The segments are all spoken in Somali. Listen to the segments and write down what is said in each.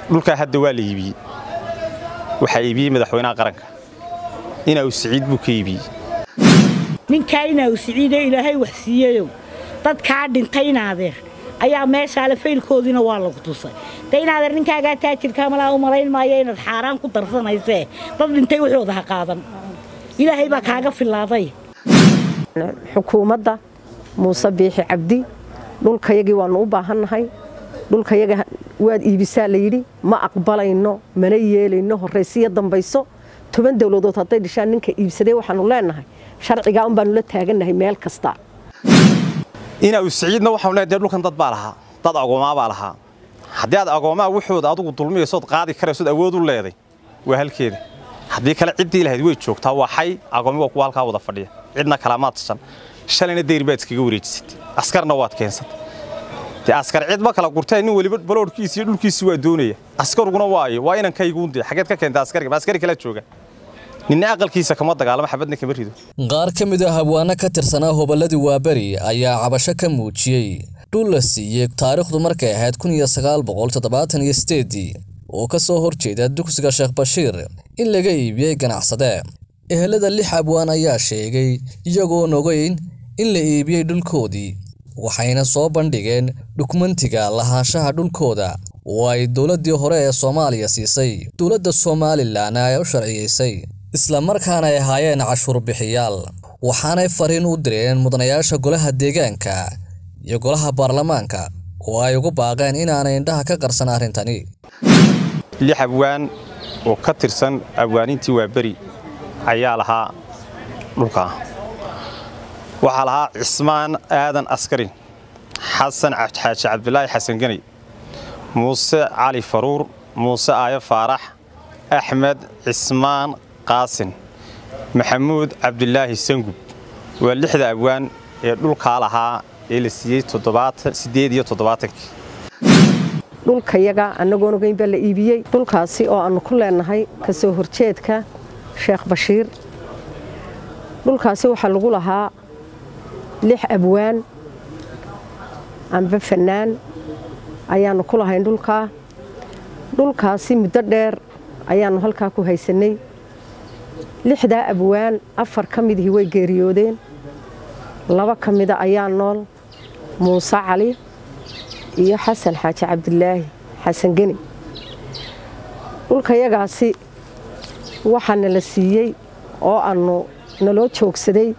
dhulkaa hadda waa la iibiyey waxaa iibiyey madaxweynaha qaranka inaa siciid buu ka iibiyey ninkaa inaa siciidee ilaahay wax siiyeyow dadkaa dhintay inaadeer ayaa meeshaale faylkoodiina waa lagu tusay de inaadeer ninkaagaa taajirkaa malaa u malayn maayo inaad xaaraan ku darsanaysee dad dhintay waxooda ha qaadan ilaahay baa kaaga filaaday xukuumadda muuse biixi cabdi dhulkayagii waannu u baahannahay dhulkayaga waad iibisaa layidhi ma aqbalayno mana yeelayno horraysiyo dambayso toban dowladood hadday dhishaan ninka iibsadee waxaannu leennahay sharcigaa un baannu la taagannahay meel kasta inaa siciidna waxaanu leedahay dee dhulkan dad baa lahaa dad agoomaa baa lahaa haddii aad agoomaa wuxooda adugu dulmiyaysood qaadi karaysood awood u leeday waa halkeeda haddii kale ciddii lahayd way joogtaa waa xay agoomi waa kuwa halkaa wada fadhiya cidna kalamaad tashan shalayna dayr baad iskaga wareejisatay askarna waad keensatay dee askar cid ma kala gurteen nin weliba baloodhkiisi iyo dhulkiisi waa doonaya askaruguna waayo waa inankayguundee xageed ka keenta askariga ma askari kala jooga ninna aqalkiisa kama dagaalamo xabadna kama rido qaar ka mid a habwaano ka tirsanaa hobolladii waaberi ayaa cabasho ka muujiyey dhul la siiyey taariikhdu markay ahayd kun iyo sagaal boqol toddobaatan iyo sideedii oo ka soo horjeeda dugsiga sheekh bashiir in laga iibiyey ganacsade ehelada lix abwaan ayaa sheegay iyagoon ogeyn in la iibiyey dhulkoodii waxayna soo bandhigeen dukumentiga lahaanshaha dhulkooda oo ay dowladdii hore ee soomaaliya siisay dowladda somalilan ay u sharciyaysay islamarkaana ay ahaayeen cashuur bixiyaal waxaanay fariin u direen mudanayaasha golaha deegaanka iyo golaha baarlamaanka oo ay ugu baaqeen inaanay indhaha ka qarsan arrintani lix abwaan oo ka tirsan abwaanintii waaberi ayaa lahaa dhulkaa waxaa lahaa cismaan aadan askarin xasan xaaji cabdilaahi xasan geney muuse cali faruur muuse aayo faarax axmed cismaan qaasin maxamuud cabdilaahi sangub waa lixda abwaan ee dhulkaa lahaa ee la siiyey siddeed iyo toddobaatankii dhulkayaga annagoon ogeyn baa la iibiyey dhulkaasi oo aannu ku leennahay ka soo horjeedka sheekh bashiir dhulkaasi waxaa lagu lahaa lix abwaan amba fannaan ayaannu ku lahayn dhulkaa dhulkaasi muddo dheer ayaannu halkaa ku haysannay lixdaa abwaan afar ka midihii way geeriyoodeen laba ka mida ayaa nool muuse cali iyo xasan xaaji cabdilaahi xasan geni dhulkayagaasi waxaana la siiyey oo aannu naloo joogsaday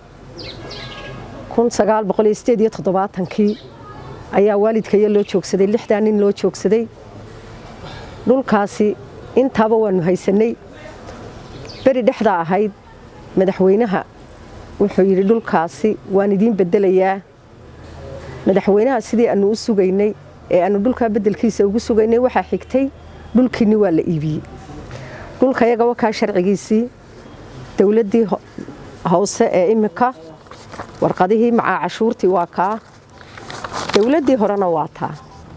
kii ayaa waalidkaya loo joogsaday lixdaa nin loo joogsaday dhulkaasi intaaba waannu haysannay beri dhexdaa ahayd madaxweynaha wuxuu yidhi dhulkaasi waan idiin beddelayaa madaxweynaha sidii aannu u sugaynay ee aannu dhulkaa beddelkiisa ugu sugaynay waxaa xigtay dhulkiinni waa la iibiyey dhulkayaga wakaa sharcigiisii dowladdii hoose ee iminka warqadihii macaa cashuurtii waa kaa dowladdii horena waa taa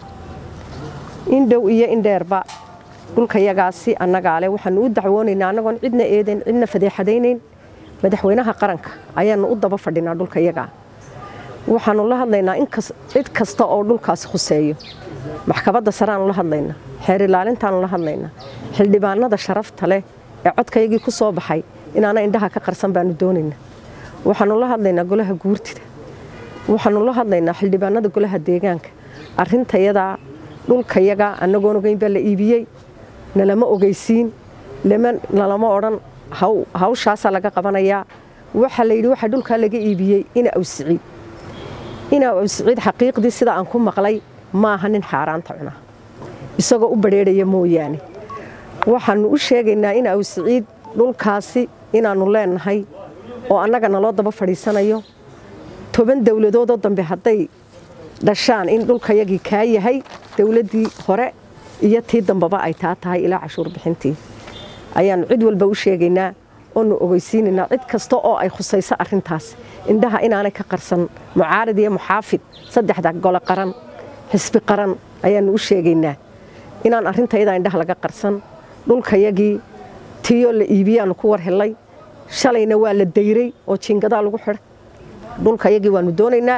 indhow iyo indheerba dhulkayagaasi annagaale waxaannu u dacwoonaynaa annagoon cidna eedayn cidna fadeexadaynayn madaxweynaha qaranka ayaannu u daba fadhinaa dhulkayagaa waxaannu la hadlaynaa cid kasta oo dhulkaasi khuseeyo maxkamadda sareaannu la hadlaynaa xeer ilaalintaannu la hadlaynaa xildhibaanada sharafta leh ee codkayagii ku soo baxay inaana indhaha ka qarsan baannu doonaynaa waxaannu la hadlaynaa golaha guurtida waxaannu la hadlaynaa xildhibaanada golaha deegaanka arrintayadaa dhulkayaga annagoon ogeyn baa la iibiyey nalama ogeysiin nalama odhan hawshaasaa laga qabanayaa waxaa layidhi waxaa dhulkaa laga iibiyey ina awsiciid ina awsiciid xaqiiqdii sida aan ku maqlay maaha nin xaaraanta cuna isagoo u badrheedhaya mooyaane waxaannu u sheegaynaa ina awsiciid dhulkaasi inaannu leennahay oo annaga naloo daba fadhiisanayo toban dowladoodoo dambe hadday dhashaan in dhulkayagii kaa yahay dowladdii hore iyo tii dambeba ay taa tahay ilaa cashuur bixintii ayaannu cid walba u sheegaynaa oonu ogeysiinaynaa cid kasta oo ay khusayso arrintaas indhaha inaanay ka qarsan mucaarid iyo muxaafid saddexda gole qaran xisbi qaran ayaannu u sheegaynaa inaan arrintayadaa indhaha laga qarsan dhulkayagii tiiyoo la iibiyaannu ku war helay shalayna waa la dayray oo jiingadaa lagu xidhay dhulkayagii waannu doonaynaa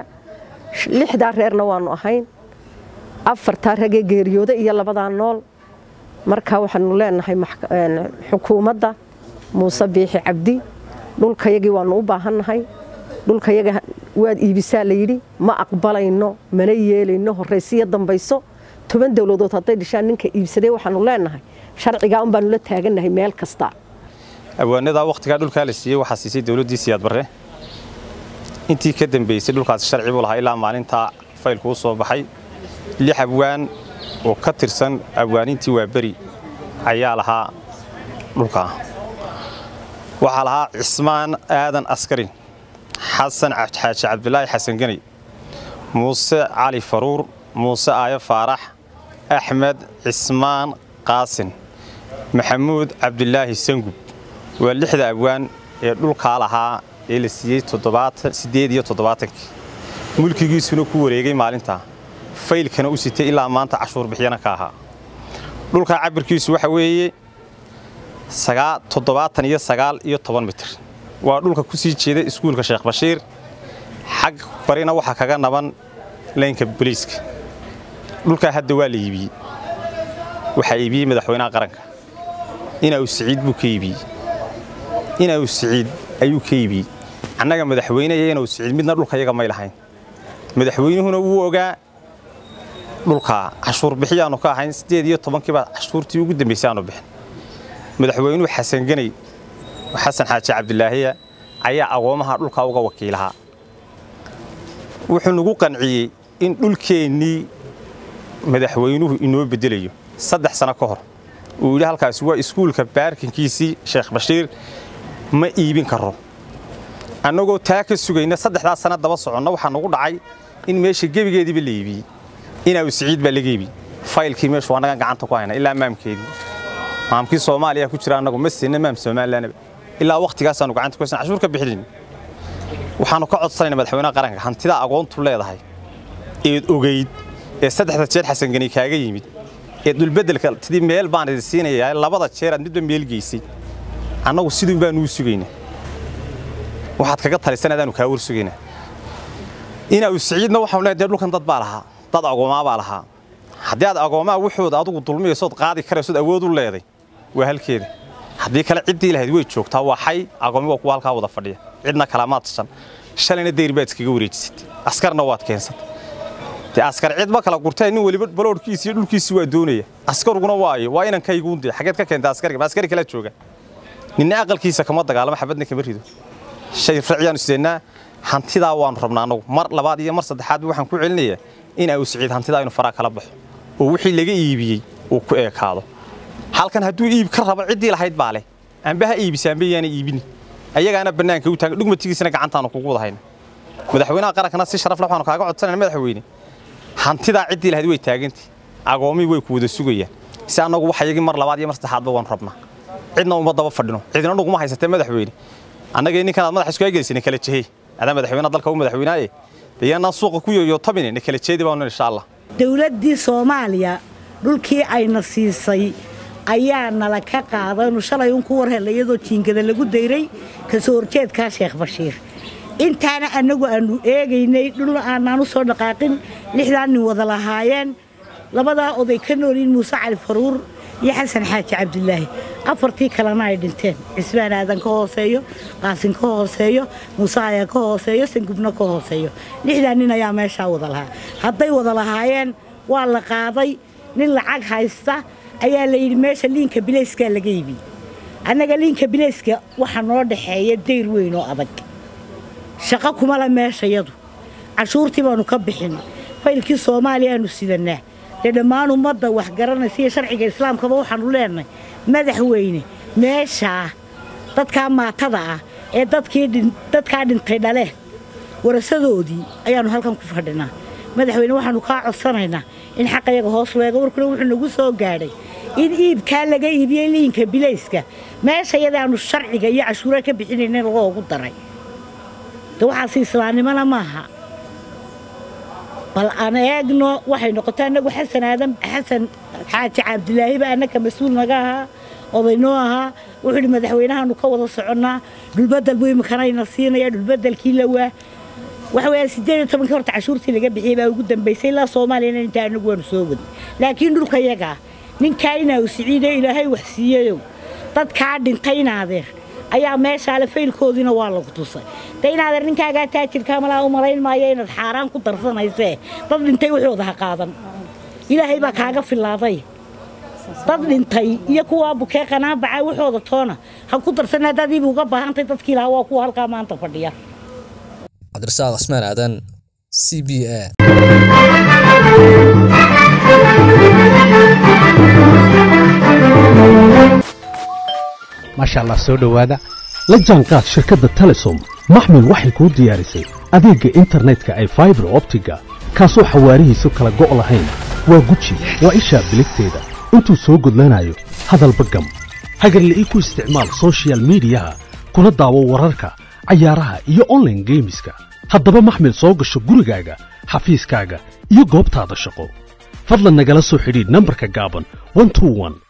lixdaa reerna waannu ahayn afartaa ragee geeriyooda iyo labadaa nool marka waxaanu leenahay xukuumadda muuse biixi cabdi dhulkayagii waanu u baahannahay dhulkayaga waad iibisaa layidhi ma aqbalayno mana yeelayno horraysiyo dambayso toban dowladood hadday dhishaan ninka iibsaday waxaanu leenahay sharcigaa un baanu la taagannahay meel kasta abwaanadaa wakhtigaa dhulkaa la siiyey waxaa siisay dowladdii siyaad barre intii ka dambaysay dhulkaasi sharci buu lahaa ilaa maalintaa faylku u soo baxay lix abwaan oo ka tirsan abwaanintii waa beri ayaa lahaa dhulkaa waxaa lahaa cismaan aadan askari xasan xaaji cabdilaahi xasan geney muuse cali faruur muuse aayo faarax axmed cismaan qaasin maxamuud cabdilaahi sangub waa lixda abwaan ee dhulkaa lahaa ee la siiyey siddeed iyo toddobaatankii mulkigiisuna ku wareegay maalintaa faylkana u sitay ilaa maanta cashuur bixyana ka ahaa dhulkaa cabirkiisu waxa weeye toddobaatan iyo sagaal iyo toban mitir waa dhulka ku sii jeeda iskuulka sheekh bashiir xag barina waxaa kaga naban laynka boliiska dhulkaa hadda waa la iibiyey waxaa iibiyey madaxweynaha qaranka inau siciid buu ka iibiyey inau siciid ayuu ka iibiyey annaga madaxweyne iyo inau siciid midna dhulkayaga may lahayn madaxweynuhuna wuu ogaa dhulkaa cashuur bixiyaannu ka ahayn siddeed iyo tobankiibaa cashuurtii ugu dambaysay aanu bixin madaxweynuhu xasan geney xasan xaaji cabdilaahiya ayaa agoomaha dhulkaa uga wakiilahaa wuxuu nagu qanciyey in dhulkeennii madaxweynuhu inoo beddelayo saddex sano ka hor uu yidhi halkaasi waa iskuulka baarkinkiisii sheekh bashiir ma iibin karo annagoo taa ka sugayna saddexdaas sana daba soconna waxaa nagu dhacay in meesha gebigeediiba la iibiyey inaaw siciid baa laga iibiyey faylkii meeshu annagan gacanta ku hayna ilaa maamkeedii maamkii soomaaliya ku jira annagu ma siinna maam somalilanaba ilaa wakhtigaasaanu gacanta ku haysan cashuur ka bixinin waxaannu ka codsanayna madaxweynaha qaranka hantidaa agoontu leedahay eed ogayd ee saddexda jeer xasangani kaaga yimid ee dhulbeddelka tidii meel baan idin siinayaa labada jeer aad midba meel geysay annagu siduun baanuu sugaynaa waxaad kaga talisan adaanu kaa war sugaynaa inaa siciidna waxaanu leedahay dee dhulkan dad baa lahaa dad agoomaa baa lahaa haddii aad agoomaa wuxooda adugu dulmiyaysood qaadi karaysood awood u leeday waa halkeeda haddii kale ciddii lahayd way joogtaa waa xay agoomi waa kuwa halkaa wada fadhiya cidna kalamaad tashan shalayna dayr baad iskaga wareejisatay askarna waad keensatay dee askar cid ma kala gurteen nin weliba baloodhkiisi iyo dhulkiisi waa doonaya askaruguna waayo waa inankayguundee xageed ka keenta askariga ma askari kala jooga ninna aqalkiisa kama dagaalamo xabadna kama rido shay racyaanu sideennaa hantidaa waanu rabnaa annagu mar labaad iyo mar saddexaadba waxaan ku celinayaa in au siciid hantidaa inu faraa kala baxo oo wixii laga iibiyey uu ku eekaado halkan hadduu iib ka rabo ciddii lahayd baa leh aanba ha iibisaanba yaana iibini ayagaana bannaanka u taagan dhugmatigiisana gacantaanu kugu wada hayna madaxweynaha qarankana si sharaf leh waxaanu kaaga codsanayna madaxweyne hantidaa ciddii lahayd way taagantay agoomii way ku wada sugayaan si annagu waxayagii mar labaad iyo mar saddexaadba waanu rabnaa cidna uma daba fadhino cidina dhuguma haysatee madaxweyne annagii ninkanaad madax isku egeysay kala jehey adaa madaxweynaha dalka u madaxweynaaye dee yaanaan suuqa ku yoyotabine na kala jeedi baanu insha allah dowladdii soomaaliya dhulkii ayna siisay ayaa nala ka qaadaynu shalay un ku war hella iyadoo jiingada lagu dayray ka soo horjeedkaa sheekh bashiir intaana annagu aanu eegaynay dhulna aanaan u soo dhaqaaqin lixdaa nin wada lahaayeen labadaa oday ka noolyiin muuse cali faruur iyo xasan xaaji cabdilaahi afartii kalena ay dhinteen cismaan aadan ka hooseeyo qaasin ka hooseeyo muuse ayaa ka hooseeyo sangubna ka hooseeyo lixdaa nin ayaa meeshaa wada lahaa hadday wada lahaayeen waa la qaaday nin lacag haysta ayaa la yidhi meesha liinka bilayskaa laga iibiyey annaga liinka bilayska waxaa noo dhaxeeya dayr weyn oo adag shaqo kuma le meeshayadu cashuurtii baanu ka bixin faylkii soomaaliya aanu sidannaa dee dhammaan ummadda wax garanaysa iyo sharciga islaamkaba waxaanu leenahay madaxweyne meeshaa dadkaa maatada ah ee dadkaa dhintay dhaleen warasadoodii ayaannu halkan ku fadhinaa madaxweyne waxaannu kaa codsanaynaa in xaqayaga hoos leega warkuna wuxuu nagu soo gaadhay in iibkaa laga iibiyey liinka bilayska meesha yadaannu sharciga iyo cashuura ka bixinayna lagoogu daray de waxaasi islaamnimona maaha bal aan eegno waxay noqotay annagu xasan aadan xasan xaaji cabdilaahiba annaka mas-uul naga ahaa odaynoo ahaa wuxuu yidhi madaxweynahaanu ka wada soconnaa dhulbedel buu imikanayna siinaya dhulbedelkii la waa waxa weeyaan siddeed iyo tobankii horta cashuurtii laga bixiyey baa ugu dambaysay ilaa soomaaliyana intaa annagu waanu soo wadnay laakiin dhulka yagaa ninkaa inaa siciide ilaahay wax siiyeyow dadkaa dhintay inaadeer ayaa meeshaale faylkoodiina waa lagu tusay de inaadeer ninkaagaa taajirkaa malaa u malayn maayo inaad xaaraan ku darsanaysee dad dhintay waxooda ha qaadan ilaahay baa kaaga filaaday dad dhintay iyo kuwaa bukee qanaabaca waxooda toona ha ku darsan haddaad ibi uga baahantay dadkii lahaa waa kuwa halkaa maanta fadhiya cabdirasaaq cismaan aadan c b a maasha allah soo dhowaada la jaanqaad shirkadda telesom maxmil waxay kuu diyaarisay adeegga internetka ay faibar optiga kaasoo xawaarihiisu kala go' lahayn waa guji waa ishaa biligteeda intuu soo gudlanayo hadalba gam hagarla'ii ku isticmaal soshiyal miidiyaha kuna daawo wararka cayaaraha iyo onlaine geemiska haddaba maxmil soo gasho gurigaaga xafiiskaaga iyo goobtaada shaqo fadlan nagala soo xidhiidh nambarka gaaban